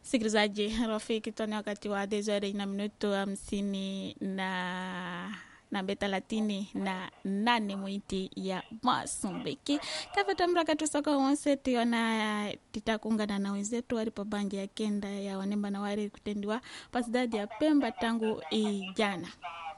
Msikilizaji rafiki, tuna wakati wa desore na minuto hamsini na nambe thelathini na nane mwiti ya Masumbiki kavetamraka tusaka wonse tiona titakungana na wenzetu walipo bangi ya kenda ya wanemba na wari kutendiwa pasidadi ya Pemba tangu ijana.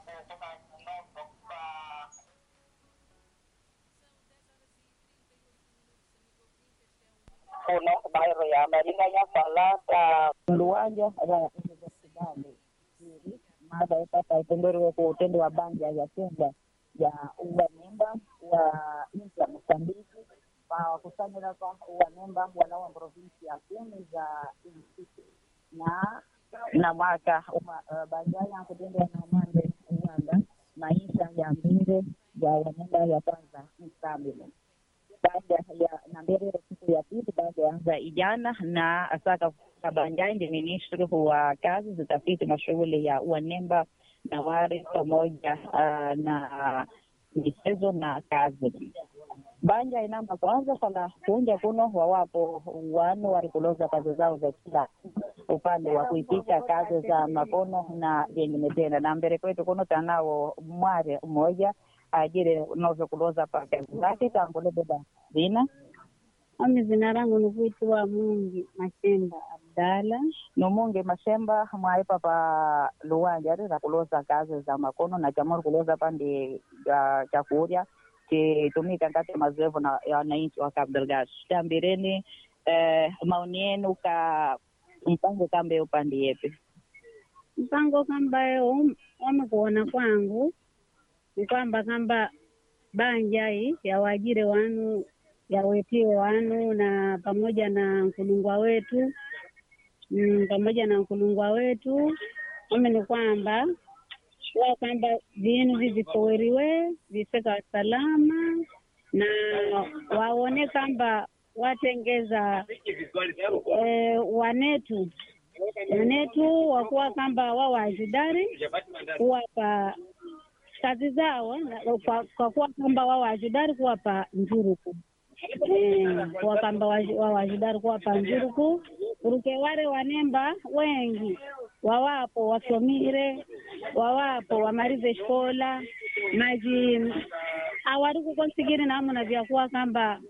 kuna bairro ya maringanya falata luwanja ra universidade ili mada ipata itenderewe ku utendi wa banja ya kenda ya uwanemba wa nchi ya Mosambiki wakusanyira kwa uwanemba wana wa provinsi ya kumi za nchi na na mwaka uma, uh, bajaya kutendea na umande uwanda maisha ya mbinde ya wanemba ya kwanza mstabile baada ya na mbele siku ya pili baada ya anza ijana na asaka Kabanjai ndi ministri wa kazi zitafiti na shughuli ya uanemba na wari pamoja uh, na michezo na kazi banja inamba kwanza fala kunja kuno wawapo wanu walikuloza kazi zao za kila upande wa kuitisha kazi za makono na vingine tena na mbele kwetu kuno tanao mware mmoja ajire novyokuloza pa kazi zake tambulebeba vina Ami zina rangu ni kuitwa Mungi Mashemba Abdala. numunge mashemba mwaipa pa luwanja rira kuloza kazi za makono na chamori kuloza pandi ya chakurya chitumika ngati mazoevu na ya wananchi wa Cabo Delgado tambireni eh, maoni yenu ka mpango kambe upande yepe Mpango kambayo wamekuona kwangu ni kwamba kamba banja hii yawajire wanu yawetie wanu na pamoja na nkulungwa wetu mm, pamoja na nkulungwa wetu ame ni kwamba wa kwamba vinu vivikoweriwe vifeka salama na waone kwamba watengeza eh, wanetu wanetu wakuwa kwamba wawajidari kuwapa kazi zao na- kwa, kwa kuwa kwamba wawajidari kuwapa njuruku Eh, kuwa kwamba waji- wawajidari kuwapa njuruku uruke wale wanemba wengi wawapo wasomire wawapo wamalize shkola maji awari kukonsigiri namuna vyakuwa kamba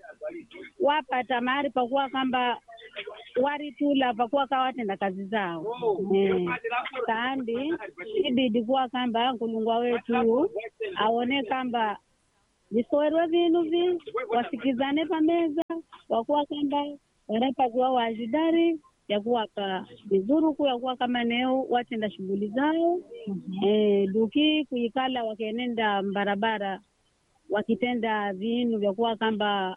wapata mahali pakuwa kamba waritula pakuwa kawatenda kazi zao eh, kandi ibidi kuwa kamba nkulungwa wetu aone kamba visowerwe vinu vi wasikizane pameza wakuwa kamba wanapakuwa wajidari yakuwapa vizuruku yakuwa kama neo watenda shughuli zao eh, duki kuikala wakienenda barabara wakitenda vinu vyakuwa kamba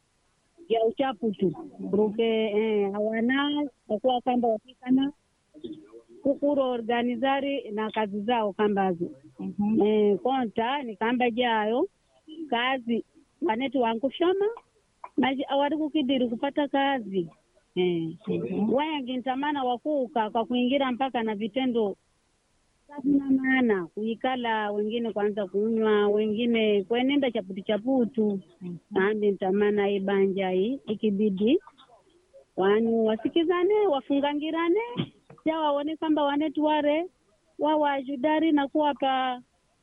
vya uchafu tu ruke eh, hawana wakuwa kamba wakikana kukuro organizari na kazi zao kambazo mm-hmm. eh, konta ni kamba jayo kazi wanetu wankushoma maji awari kukidiri kupata kazi eh. mm-hmm. wengi ntamana wakuuka kwa kuingira mpaka na vitendo na maana kuikala wengine kwanza kunywa wengine kwenenda chaputu chaputu ambi ntamana ibanja hii ikibidi wanu wasikizane wafungangirane ja waone kwamba wanetu ware wawajudari na kuwapa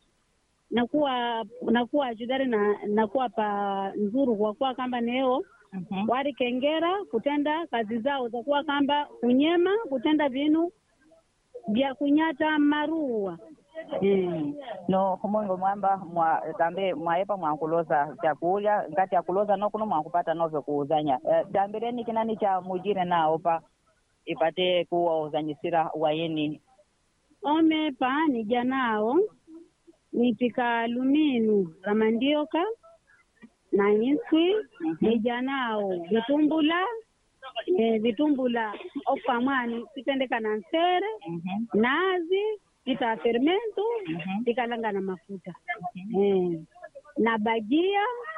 na kuwa na kuwa ajudari na na kuwapa nzuru kwa kuwa kamba neo Mhm. wari kengera kutenda kazi zao za kuwa kamba kunyema kutenda vinu vya kunyata marua eh. no humungu mwamba mwa tambe mwaepa mwankuloza chakurya ngati akuloza nokuno mwankupata novyo kuuzanya eh, tambireni kinani cha mujire nao pa ipate kuwauzanyisira wayeni omepa nija nao nipika luminu ramandioka na nyiswi nija nao vitumbula eh, vitumbula okamwani pitendeka na nsere Mhm. nazi pita fermento Mhm. tikalanga na mafuta eh, na bajia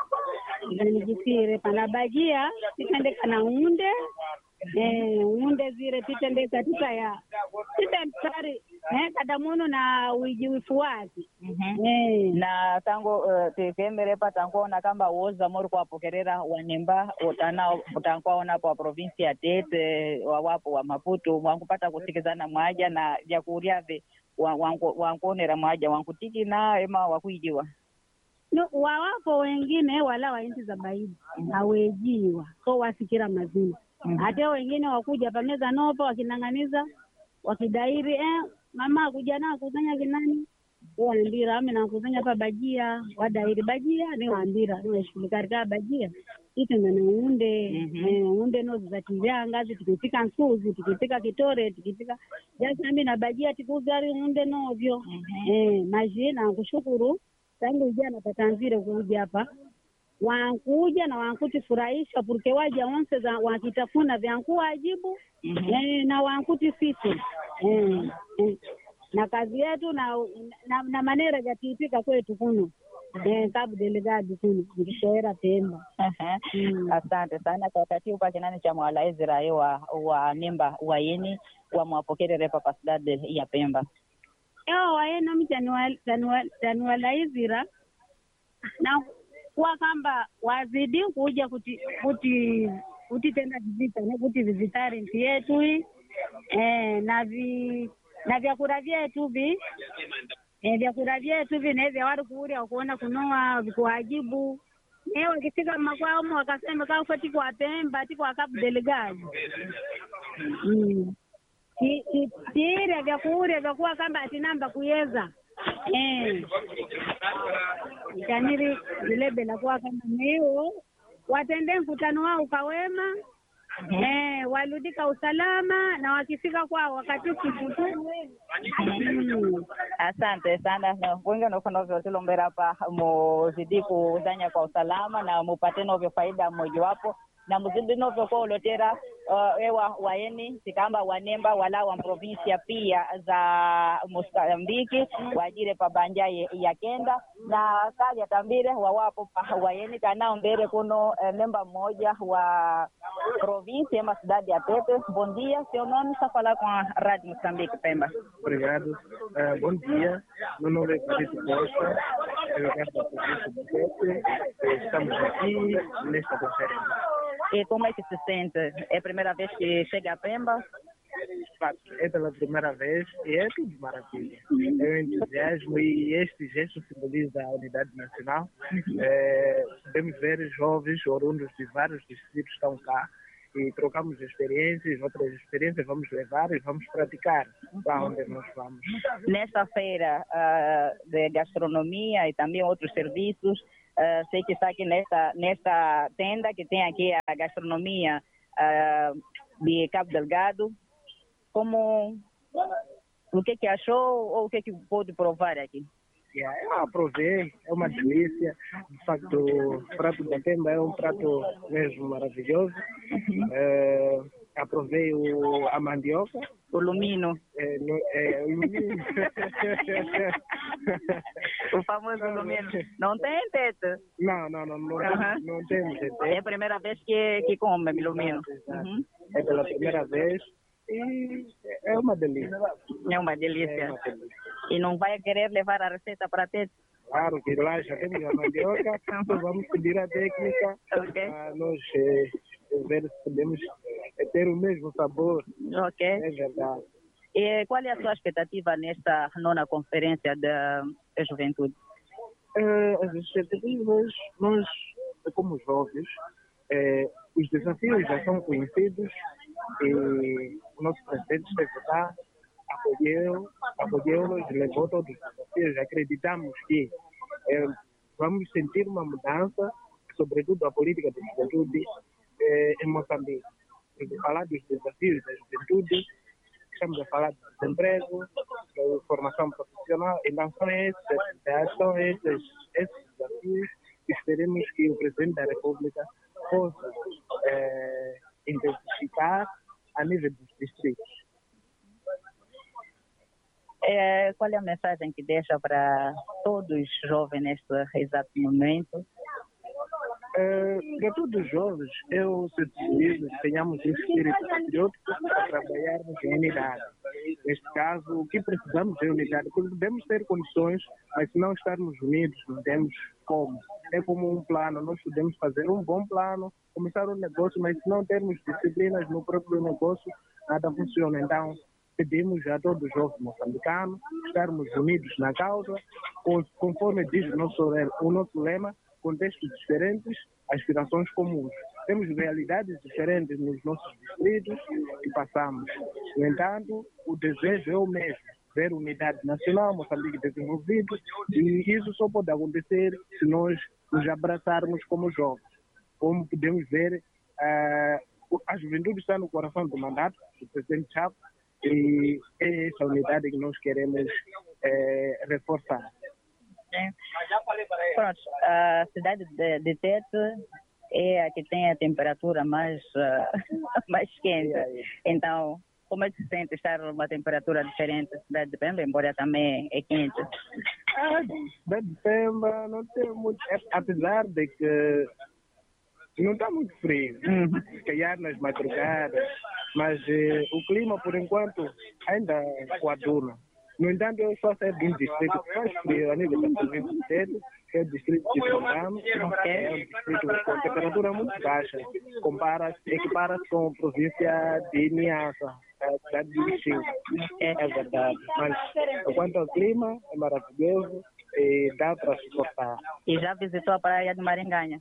nijisire pana bajia titendeka na unde eh, unde zire titendeka titaya tite mstari eh, kada muno na uijiwifu wake Mhm. eh. na tango uh, tikemberepa tankuona kamba woza mori kuwapokerera wanemba utanao utankuwaonapo wa provinsi ya tete wawapo wa maputo wankupata kusikizana mwaja na vyakuryave wa- wanku- wankuonera mwaja wankutikina ema wakuijiwa no, wawapo wengine wala wa inti za baidi hawejiwa so wasikira mazima Mhm. hata wengine wakuja pameza nopo wakinang'aniza wakidairi eh, mama akuja na kusanya kinani wandira ame nakusanya pa bajia wadairi bajia ni wandira niwashughulikarika bajia itenda na unde Mhm. eh, unde nozi za tivyanga tikipika nsuzi tikipika kitore tikipika jasami na bajia tikugari unde novyo eh, majina kushukuru tangu ijana patanzire kuja hapa wankuja na wankutifurahisha purke waja onse za wakitafuna vyankuwajibu Mhm. eh, na wankuti sisi eh, eh. na kazi yetu na na, na manera jatiipika kwetu kuno eh, kabu delegado kuno nikishoera Pemba Aha. Mm. asante sana kwa wakati huu pakinani cha mwala ezra wa wa nemba wayeni wamwapokerere pa pasidade ya pemba ewa wayenami tanuwalaizira na kuwa kamba wazidi kuja kuti kuti kutitenda vizita ne kuti vizitari nti yetu hii eh, na vi na vyakula vyetu vi eh, vyakula vyetu vi nevya wari kuurya kuona kunoa vikuwajibu ne wakifika makwaumo wakasema kaufa tikwa Pemba tikwa Cabo Delgado mm. Ti- ti- tiirya vyakuurya vyakuwa kamba atinamba kuyeza eh. ikaniri vilebela kuwa kama niwo watende mkutano wao ukawema eh, waludika usalama na wakifika kwao wakati sikukuu mm. asante sana na wengi noko novyo tilombera pa muzidi kuzanya kwa usalama na mupate novyo faida mmojawapo na muzidi novyo kwa ulotera uh, ewa waeni tikamba wanemba wala wa provinsia pia za Mosambiki wajire pa banja ye- ya kenda na kalya tambire wawapo pa waeni kanao mbere kuno eh, nemba mmoja wa provinsia ema cidade ya Tete bom dia seu nome está falar com a Rádio Moçambique Pemba Obrigado. Eh, bom dia. Meu nome é Felipe Costa. Eu resto da província do Tete. Eh, Estamos aqui nesta conferência. E como é que se sente? É a primeira vez que chega a Pemba? De facto, é pela primeira vez e é tudo maravilha. É um entusiasmo e este gesto simboliza a unidade nacional. Eh, podemos ver jovens oriundos de vários distritos estão cá e trocamos experiências, outras experiências vamos levar e vamos praticar para onde nós vamos. Nesta feira ah, de gastronomia e também outros serviços, ah, sei que está aqui nesta, nesta tenda que tem aqui a gastronomia ah, de Cabo Delgado. Como, o que que achou ou o que que pôde provar aqui? Yeah, eu aprovei, é uma delícia. De facto, o prato da Pemba é um prato mesmo maravilhoso. Eh, aprovei o, a mandioca. O lumino, eh, no, eh, o milho. o famoso lumino. Não tem teto. não, não, não, não, Aham. não temos É ideia. a primeira vez que, que come lumino. Exato. Uhum. É pela primeira vez e é uma delícia. É uma É delícia. uma delícia. E não vai querer levar a receita para ter? Claro que lá já temos a mandioca, então vamos pedir a técnica Ok. para nós eh, ver se podemos eh, ter o mesmo sabor. Ok. É verdade. E qual é a sua expectativa nesta nona conferência da da juventude? Eh, as expectativas, nós, como jovens, eh, os desafios já são conhecidos e o nosso presidente esteve lá, acolheu, acolheu-nos, levou todos os desafios. Acreditamos que eh, vamos sentir uma mudança, sobretudo a política da juventude eh, em Moçambique. Porque falar dos desafios da juventude, estamos a falar de desemprego, de formação profissional, e não são esses, são esses, esses desafios que esperemos que o Presidente da República possa eh, intensificar a nível dos distritos. É, qual é a mensagem que deixa para todos os jovens neste exato momento? Eh, para todos os jovens, eu sintetizo que tenhamos um espírito patriótico para trabalharmos em unidade. neste caso, o que precisamos é unidade, porque podemos ter condições, mas se não estarmos unidos, não temos como. É como um plano, nós podemos fazer um bom plano, começar um negócio, mas se não termos disciplinas no próprio negócio, nada funciona. Então, pedimos a todos os jovens moçambicanos estarmos unidos na causa, con- conforme diz o nosso, le- o nosso lema, contextos diferentes, aspirações comuns. Temos realidades diferentes nos nossos distritos e passamos. No entanto, o desejo é o mesmo, ver unidade nacional, Moçambique desenvolvido, e isso só pode acontecer se nós nos abraçarmos como jovens. Como podemos ver, ah, a juventude está no coração do mandato do presidente Chávez, e é essa unidade que nós queremos eh, reforçar. Pronto, a cidade de, de Tete é a que tem a temperatura mais, ah, mais quente. Então, como é que se sente estar numa temperatura diferente da cidade de Pemba, embora também é quente? Ah, cidade de Pemba não tem muito, é- apesar de que não está muito frio, Uhum. se calhar nas madrugadas, mas eh, o clima por enquanto ainda coaduna. No entanto, eu estou a sair de um distrito que faz frio a nível da província de Tete, que é o distrito de Tongamo, que é um distrito com temperatura muito baixa, compara equipara-se com a província de Niassa, a cidade de Lixinga. É, é verdade, mas quanto ao clima, é maravilhoso e dá para suportar. E já visitou a praia de Maringanha?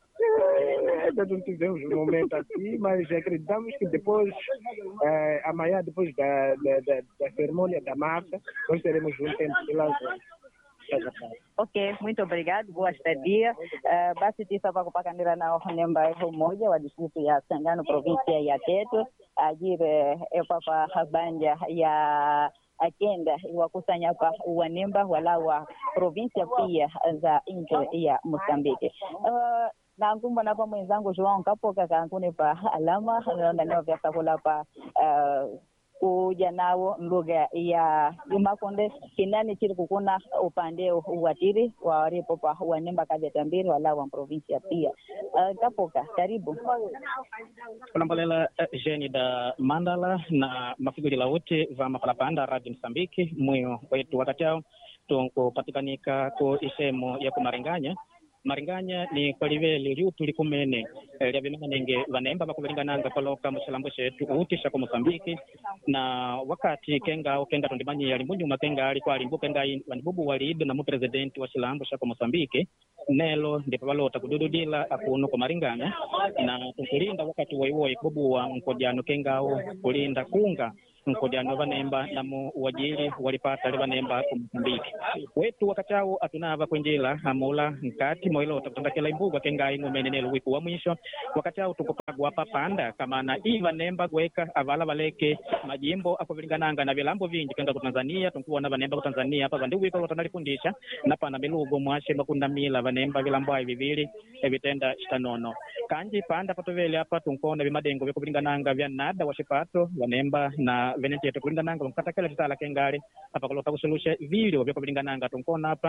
É, Ainda não tivemos um momento assim, mas acreditamos que depois, eh, amanhã, depois da, da, da, da cerimônia da marcha, nós teremos um tempo de lazer. É verdade. Ok, muito obrigado, boa estadia. Uh, basi tisa pakupakandira nao nemba umoja wa distritu ya Sangano provinsia ya Tete ajire epapa banja ya agenda iwakusanya pa wanemba wala wa provinsia pia za nchi ya Mozambiki. Uh, nankumba napa mwenzangu João Kapoka kankune pa alama naona nao vyasakula pa uh, kuja nawo lugha ya Imakonde kinani chiri kukuna upande uwatiri waripo pa wanemba kaveta mbiri wala wa provinsia pia uh, Kapoka karibu kulambolela uh, jeni da mandala na mafiguri lauti va mapalapanda radio msambiki mwiyo wetu wakati ao tunkupatikanika ku isemo ya kumaringanya maringanya ni kwaliveli liutu likumene eh, lya vimanenge vanemba vakuvilingananga paloka muxilambo xetu utisha ku mosambiki na wakati kengao kenga tundimanyiya limbunyuma kenga ali kwalimbu kenga ai- vanibubu walido na mupresidenti wa xilambo xa ku mosambiki nelo ndipo valota kudududila akuno ku maringanya na tunkulinda wakati woiwoi kubuwa nkojano kengao kulinda kunga nkojano vanemba namu uwajili walipata li vanemba ku mosambiki wetu wakati awo atunava kwenjila amula nkati moilota kutandakela imbugwa kengai ng'umene nelo wiku wa mwisho wakati awo tukupagwa papanda kamana iva nemba gweka avala valeke majimbo akuvilingananga na vilambo vinji kenga ku tanzania tunkuwona vanemba ku tanzania apa vandi wiko lota nalifundisha napana milugo mwashe makundamila vanemba vilambo ai vivili evitenda xitanono kanji panda patovele apa tunkuona vimadengo vyakuvilingananga vya nada wa xipato vanemba na venetete kulingananga vankukatakela vitala kengali apa kulota kusulusha vilio vyakuvilingananga tunkuona apa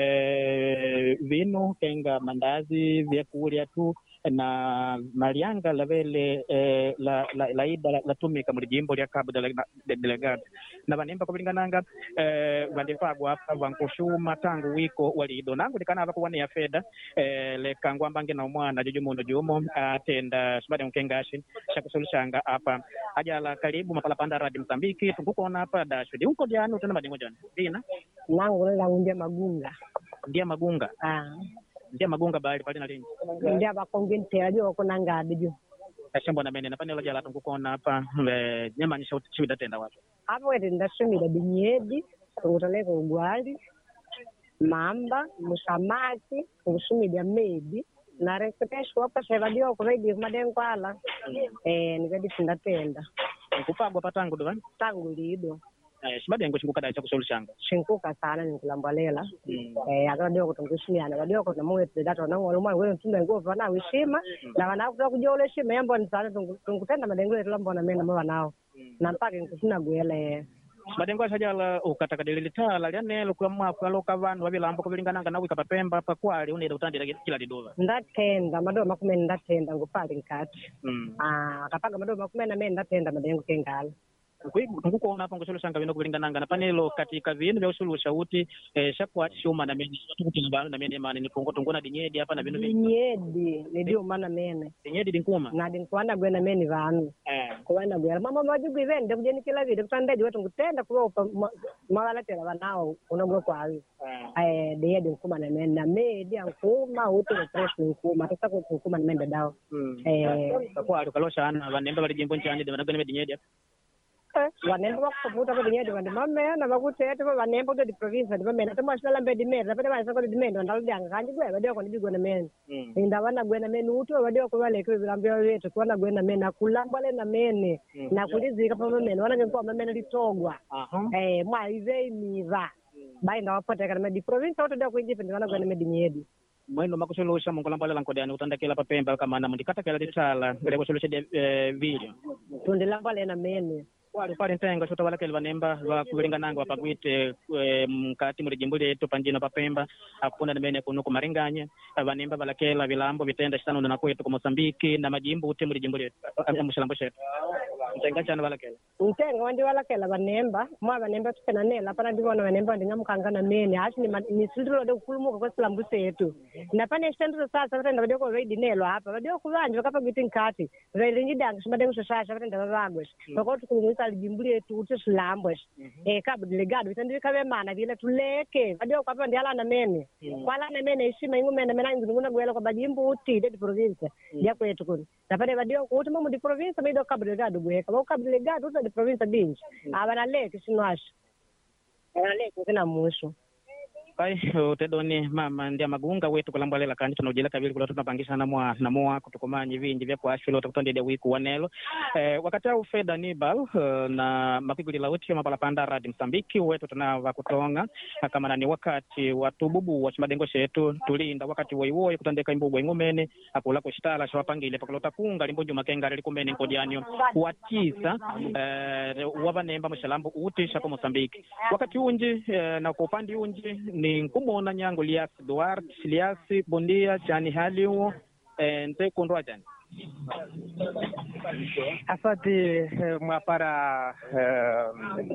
eh, vinu kenga mandazi vyakulya tu na malianga lavele eh, la, la, laida la, latumika muli jimbo lya cabo Delega- de- delegado na vanemba kuvilingananga eh, vandipagwa apa vankuxuma tangu wiko walido nangu ndikanava kuwaneya feda eh, lekangwambange na umwana juju muno jumo atenda sibade mkengashi xakusuluxanga apa ajala karibu mapalapanda radi msambiki tunkukona apa dashudi unko jani utena madingo jani dina langu langu ndia magunga ndia magunga ah ndia magunga bali palina lingi ndia bakonge ntela jo kona ngadi jo ashembo na mene napanela jala tunkukona apa eh, nyamanyisha chiwida tenda watu hapo wete ndasumila binyedi tungutaleka ugwali mamba musamaki tungusumilya medi na reketesho apa sevadiwa kuraidi kumadenkwala eh nikadi sindatenda nkupagwa patangu dovani tangu lido eh, shibadengo chinkukadai chakusuluxanga shinkuka sana ninkulambalela mm. eh akadiwa kuti ngusumiyana kadiwa kuti namwete data nang'ola mwana wene mtumbe nguva na wishima na vanakuta kujola ishima yamboni sana tungutenda madengo yetu lambona mena mwa vanao na mpaka nkusina gwele madengo ashajala ukatakadilili tala lyanelo kula mwafu aloka vanhu vavilambo kuvilingananga nawika papemba pakwali uneda utandira kila lidova ndatenda madoa makumene ndatenda ngupali nkati mm. ah akapanga madoa makumene amene ndatenda madengo kengala nkukuona apo ngusulusanga vino kuvilingananga na panelo katika vinu vya usulusha uti eh, shakuati shuma na mene tukutina vanu na mene mane nipungo tunguna dinyedi apa na vinu vingi dinyedi nidiumana mene dinyedi dinkuma nadi nkuwanagwena meni vanu eh kuwanagwela mama majigwivende kujenikila vide kutandeji wetu ngutenda kuvopa mwawalatela vanawo unogwe kwavi eh eh dinyedi nkuma na mene na medi ankuma uti fresh nkuma tusakuti nkuma na mene dadawo mm eh kakwali ukaloshana vanemba vali jimbo nchani de vanagwene dinyedi apa vanemba vakusaputa padinyedi vandi mamena vakutete va vanemba kuti diprovince vandi mamena tomwasinalambe dimene tapete vaisakoti dimene vandaludanga kanji gwe vadiwako ndidigwena mene mm inda vanagwena mene uti vadiwa kuvaleke vilambiwa vetu kuvanagwena mene akulambwa lena mene Mm. nakulizika pamamene vanangekuwa mamene litogwa aha eh mwaivei miva bainda wapotekana medi province autodia kuijipe ndi vanagwena medi nyedi mwendo makusulusha munkulambalela nkodani kutandakela papemba kamana mundikatakela litala lekusulusha eh, video tundilambwa lena mene kwali kwali ntenga chota walakeli vanemba vakuvilingananga vapagwite eh, mkati muli jimbo lyetu panjino papemba akufuna nimene kuno kumaringanya vanemba valakela vilambo vitenda citano na kwetu ku mosambiki na majimbo uti muli jimbo lyetu eh, muxilambo cetu ntenga chana valakela ntenga wandiwalakela vanemba mwa vanemba tupena nela pana ndivona vanemba vandingamukanga mene hachi nisililode kukulumuka kwesilambu setu napane xitendero sasa vatenda vadiwa kuvaidinelo apa vadiwa kuvanje vakapagwiti nkati vailinjidanga ximadenguxoxaxa vatenda vavagwex vakoti kulungisa lijimbu letu uti swilambwex eh cabo delegado vitandivika mana vile tuleke vadiwa kwapa ndialana mene kwalana mene ishima ingumene mena inzingunagwela kwa bajimbu uti de province dia kwetu kuni napane vadiwa kuti mamu di province maido cabo delegado gweka vau cabo delegado uta di province binji avanaleke xinwaxo avanaleke kina muxo pai utedoni mama ndia magunga wetu kulambwalela kandi tunojela kavili kula tunapangishana mwa na moa kutukumanya vinji vya kuashula utakutondede wiku wanelo eh, wakati au feda nibal uh, na mapiguli lauti mapalapanda radi msambiki wetu tunava kutonga na kama nani wakati watububu wa chimadengo shetu tulinda wakati woiwoi kutandeka imbugwa ing'umene akula kuxitala xawapangile pakulota kunga limbunju makenga likumene nkodianio watisa eh, wavanemba muxilambo uti xako mosambiki wakati unji eh, na kwa upande unji ni nkumona nyango lias duarte lias bondia chani haliwo eh, nte kundwa chani Asante eh, mwapara eh,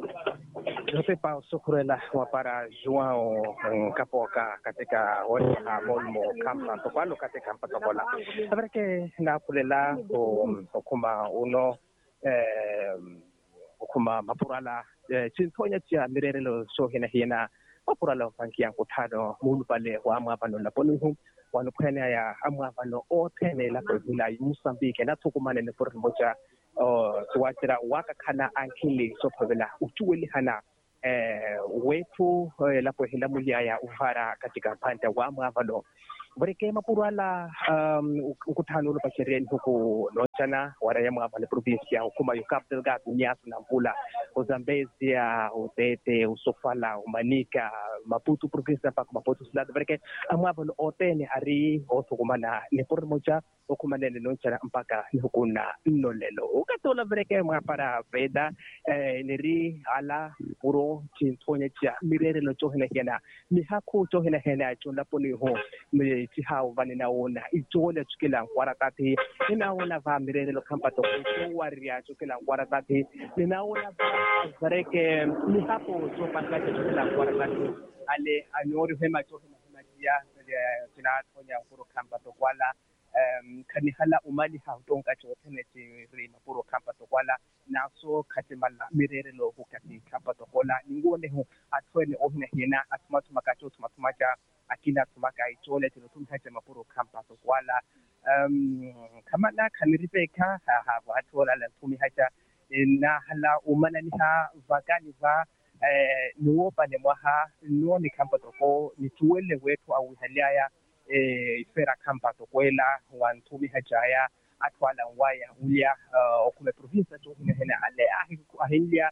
Josepa Sukurela mwapara Joao Kapoka katika wema molmo kampa tokwalo katika mpatokola abareke na kulela okuma uno eh, okuma mapurala eh, chintonya chia mirerelo so hina hina mapurala pankia nkutano mulu pale wa amwavano laponihu wanukhwene ya amwavano othene lapho vula Mozambique nathukumane ne foreign moja uh siwatira wakakhana ankhili sophavela uchuweli hana eh wethu eh, lapho hila muliaya uvara katika phanda wa amwavano voreke mapurala um ukuthanulo pashereni huku nochana waraya mwavale provincia ukuma yukap delgado nyasu na mvula uzambezia utete usofala umanika maputo provincia mpaka maputo sulado voreke amwavalo otene ari othukumana ni porri moja okumanene nochana mpaka ni hukuna nnolelo ukatola voreke mwapara veda eh, niri ala puro chinthonya cha mirerelo chohena hena mihakhu chohena hena chondaponiho mi chihau vane naona ichole chukela nkwara tati ninaona va mirerelo khampato waria chukela nkwara tati ninaona va vareke mihapo chopatlacha chukela nkwara tati ale anyori hema chohena hema jia tinathonya puro khampato kwala um khanihala umali hautonka chothene chiri mapuro khampato kwala naso khatimala mirerelo hukati khampato kola ningone hu athwene ohne hina athumathuma kacho thumathumacha akina thumaka ichole tino tumhache mapuro khampato kwala um khamala khaniripeka ha ha vathola la thumi hacha na hala umanani ha vakani va eh nuopa ne mwaha nuoni khampato ko nituwele wetu au haliaya eh ifera khampato kwela wanthumi hajaya athwala waya ulya uh, okume province to hina hina ale ahi ahilya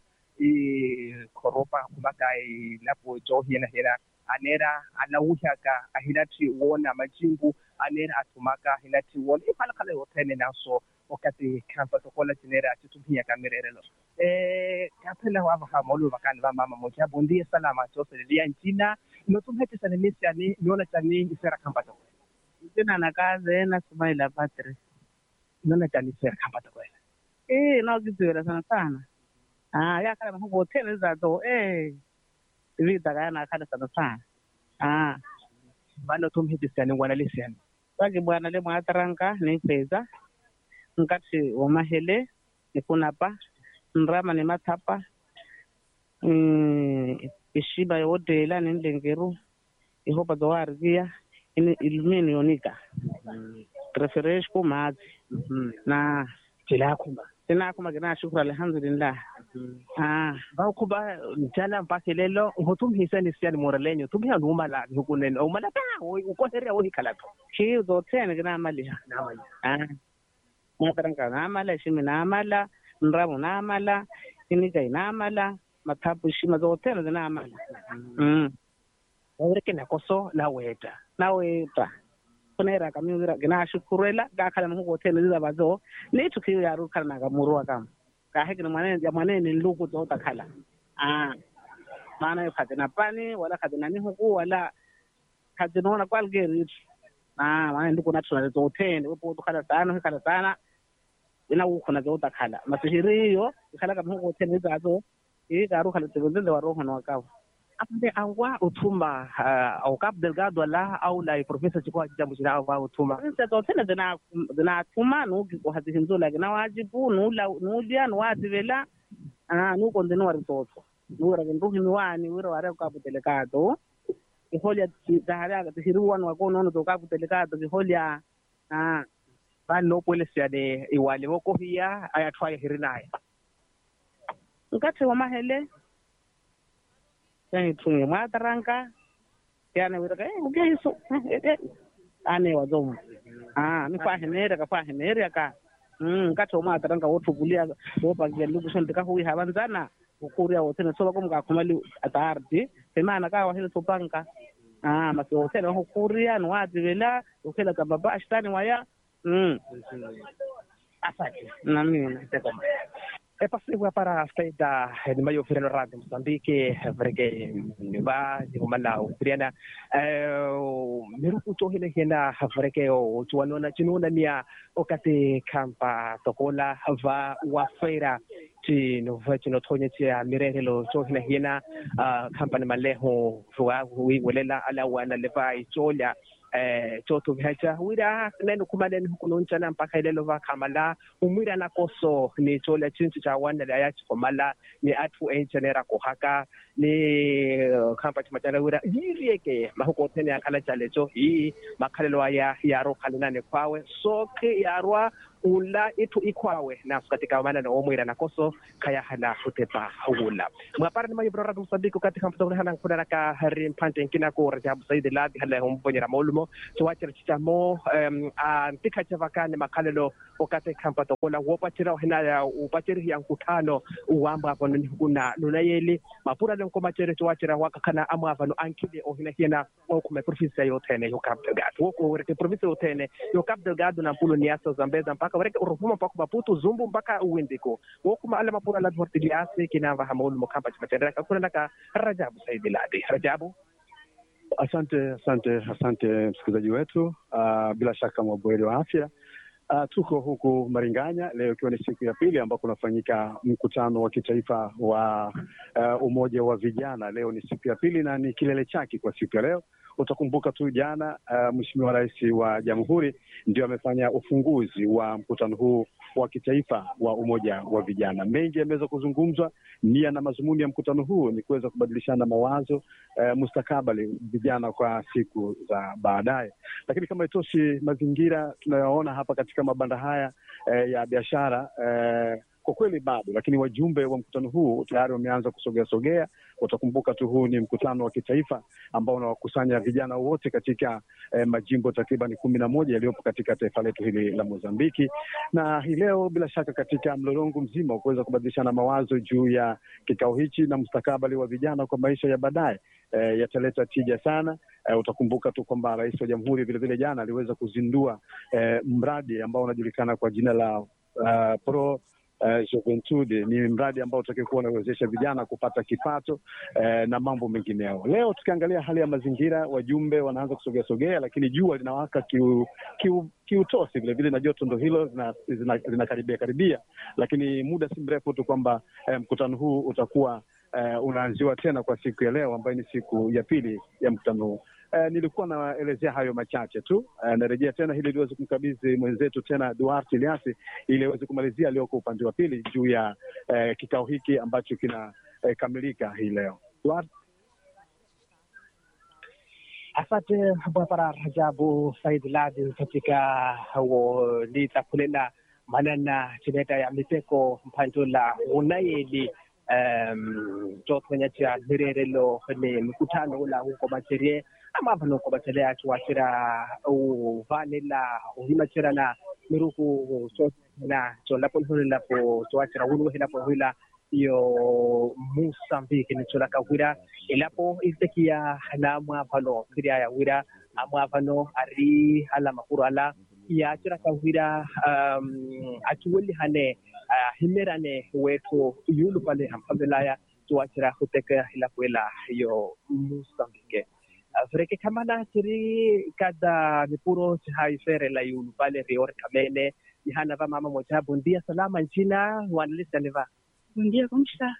i koropa kumaka i lapo to hina hina anera alawuhyaka ahilati wona majingu anera athumaka ahilati wona iphalakhala yothene naso okati khampato kola tinera atitumhiyaka mirerelo eh kaphela wava hamolo vakani va mama moja bondia salama chose liya njina notumhetisa nemisiani niona tani ifera khampato Jina na kazi na Sumaila Patri. niona tani ifera khampato kwela Eh, na kiziwela sana sana. ah yakhala mahukotele zato eh vida kayana akhala sana sana ah vano tumhidisiani ngwanalisiani saki bwana le mwataranka nipeza nkati wamahele nikunapa nrama ni mathapa mm, ishiba yodela ninlengeru ihopa zowarivia ini ilumini yonika preferesh kumadzi na tilakhumba tinakuma kina shukuru alhamdulillah ah vaukhuba njala mpaka lelo nhutumhisani siani moralenyo tumhiya nuumala hukunene umala ta ukoheria wohikalato ki zothene kina maliha ah mwataranka namala shimi namala nramu namala inika inamala mathapu shima zothene zinamala mm wawereke nakoso naweta naweta kunera kamira gina shukurela gakhala muhukotele zizabazo nitu kiyo yaru khala nakamurua kama kahekini mwanene ya mwanene luku zota khala ah maana yo khadina pani wala khadina ni huku wala khadina ona kwalgeri ah mwanene luku natuna zothene wepo tukhala sana khala sana ina ukhona zota khala masihiriyo ikhala kama hukotele zizazo ikaru khala tibenzele waroho na wakawa apande angwa uthuma uh, au Cabo Delgado la au la profesa chikwa jambo china au uthuma Inse zothene zina zinathuma nuki kuhazihinzula kina wajibu nula nulya nuwativela ah nuko ndini wari toto nuwira kinruhimi wani wira wari kabutelekado kiholya zahara zihiriwani wakonono zo kabutelekado kiholya ah vani nopwelesiane iwale wokohiya ayathwaya hirinaya nkati wamahele yanithunge mwataranka yana wiraka eh ugehiso ane wazomu ah mifahenere ka fahenere ka mm nkati wamwataranka wothukulia wopakia lukuso ndikahuyi havanzana ukuria wothene soba kumka khumali atardi semana ka wahile sopanka ah masi wothene wahukuria nuwativela ukhela kababa ashtani waya mm asante namina e pasivo para faida ni mayo firano radio Mozambique vreke ba ni umala ukriana eh miruku to hile hena vreke o tuanona chinuna nia okate kampa tokola va wa feira ti no va chino tonye ti a mirehelo to hina hina kampani maleho ruwa wi welela ala wana leva icholia eh toto vihacha wira neno kumaneni hukununchana mpaka ilelo va kamala umwira na koso ni chola chinchi cha wana la yachi komala ni atu enchenera kohaka ni uh, kampa chimachana wira yirieke mahuko tene akala chalecho hii makalelo aya yaro kalinane kwawe soke yarwa ula itu ikwawe nasu katika mana na omwira na koso kaya hala hutepa ula mwapara ni mayo brora msabiko katika mtongole hana kuna naka hari mpante nkina ko rajabu saidi ladi hala humbonyera maulumo chawachira chichamo um, antika chavakane makalelo wakati kampa tokola wopachira hinaya upachiri ya nkutano uwamba hapo ni kuna nunayeli mapura le nkomachere chawachira wakakana amwava no ankile ohina hina okume province yotene yo Cabo Delgado woko wereke province yotene yo Cabo Delgado na mpulo niasa Zambeza mpaka wereke uruvuma mpaka Maputo Zumbu mpaka uwindiko wokuma ala mapura la dvortiliasi kinava hamaulu mokamba chimatendera kakuna naka Rajabu Saidi Ladi Rajabu Asante, asante, asante msikilizaji wetu. Uh, bila shaka mwabuheri wa afya. Uh, tuko huku Maringanya leo ikiwa ni siku ya pili ambako unafanyika mkutano wa kitaifa wa uh, umoja wa vijana. Leo ni siku ya pili na ni kilele chake kwa siku ya leo. Utakumbuka tu jana, uh, Mheshimiwa Rais wa Jamhuri ndio amefanya ufunguzi wa mkutano huu wa kitaifa wa umoja wa vijana. Mengi yameweza kuzungumzwa. Nia na mazumuni ya mkutano huu ni kuweza kubadilishana mawazo uh, mustakabali vijana kwa siku za baadaye. Lakini kama itoshi, mazingira tunayoona hapa katika mabanda haya eh, ya biashara eh, kwa kweli bado, lakini wajumbe wa mkutano huu tayari wameanza kusogea sogea. Utakumbuka tu huu ni mkutano wa kitaifa ambao unawakusanya vijana wote katika eh, majimbo takriban kumi na moja yaliyopo katika taifa letu hili la Mozambiki, na hii leo bila shaka katika mlolongo mzima wa kuweza kubadilishana mawazo juu ya kikao hichi na mustakabali wa vijana kwa maisha ya baadaye eh, yataleta tija sana. Eh, utakumbuka tu kwamba rais wa jamhuri vilevile jana aliweza kuzindua eh, mradi ambao unajulikana kwa jina la uh, Pro uh, Juventude. Ni mradi ambao utakuwa unawezesha vijana kupata kipato uh, na mambo mengineo. Leo tukiangalia hali ya mazingira, wajumbe wanaanza kusogea sogea, lakini jua linawaka kiu, kiu, kiutosi vilevile na joto ndo hilo linakaribia zina, zina karibia, karibia, lakini muda si mrefu tu kwamba eh, mkutano huu utakuwa eh, unaanziwa tena kwa siku ya leo ambayo ni siku ya pili ya mkutano huu. Eh, nilikuwa naelezea hayo machache tu. Eh, narejea tena ili liweze kumkabidhi mwenzetu tena Duarte Iliasi ili aweze kumalizia aliyoko upande wa pili juu ya eh, kikao hiki ambacho kinakamilika eh, hii leo. Duarte. Asante Bwana Rajabu Said Ladi katika litakulela manana chineta ya miteko mpantola unayeli um, totwenyatia mirerelo ni mkutano ula huko macherie ama vano ko bachelea tuwachira uvanela uhimachira na miruku so na so lapo hula po tuwachira ulu hila po hula iyo Mozambique ni chola kawira ilapo istekia na mwavano kiria ya wira amwavano ari ala makuru ala ya chira kawira um, atuweli hane uh, himerane wetu yulu pale hamfabelaya tuwachira huteka ilapo ila iyo Mozambique vreke kamana tiri kada mipuro haifere la yulu pale rior kamene ihana va mama moja bondia salama nchina wanalisa neva Bom dia, como está?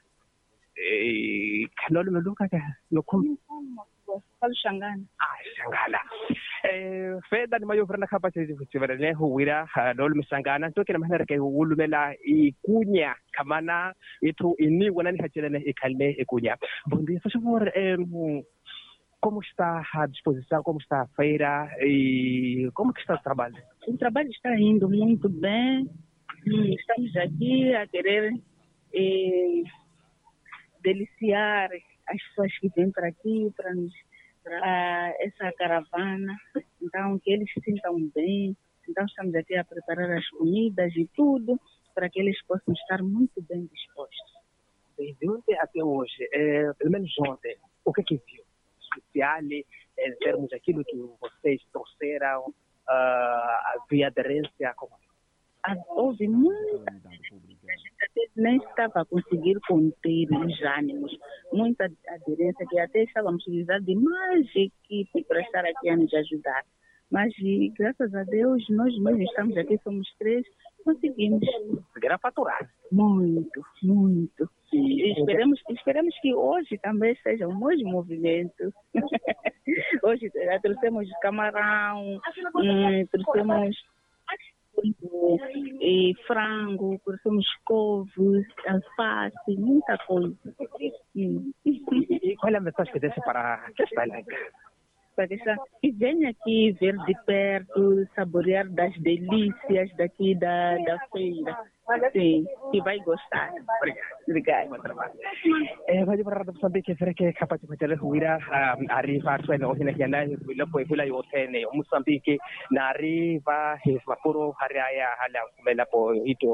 Eh, kanolo meluka ka nokum Falo Xangana. ah shangala eh feda ni mayo frana kapa che chivere ne huwira lolo misangana to kina mahana ke wulumela ikunya kamana itu ini wana ni hachele ne ikalne ikunya bom dia por favor eh, como está a disposição como está a feira e como que está o trabalho O trabalho está indo muito bem. Hum, Estamos aqui a querer eh, deliciar as pessoas que vêm para aqui, para nos para essa caravana. Então, que eles se sintam bem. Então, estamos aqui a preparar as comidas e tudo para que eles possam estar muito bem dispostos. desde ontem até hoje, eh, pelo menos ontem, o que que viu? Especial eh, em termos daquilo que vocês trouxeram, ah, havia aderência, como Ah, Houve muita a gente até nem estava a conseguir conter os ânimos, muita aderência que até estávamos precisando de mais equipe para estar aqui a nos ajudar. Mas e, graças a Deus, nós mesmos estamos aqui, somos três, conseguimos conseguiram faturar. muito, muito. E esperamos, esperamos que hoje também seja o mesmo movimento. hoje eh, trouxemos camarão, hum, trouxemos e frango, trouxemos couves, alface, muita coisa. Hum. E qual é a mensagem que deixa para quem está lá em casa? Para deixar que venha aqui ver de perto, saborear das delícias daqui da, da feira. Sim, que vai gostar. Obrigada. Eh, vaji para rada Mozambique fere ke kapa chapa chale huira arifa atwa na ohina kiana hila po hila yote ne Mozambique na arifa his mapuro hariaya hala kumela po ito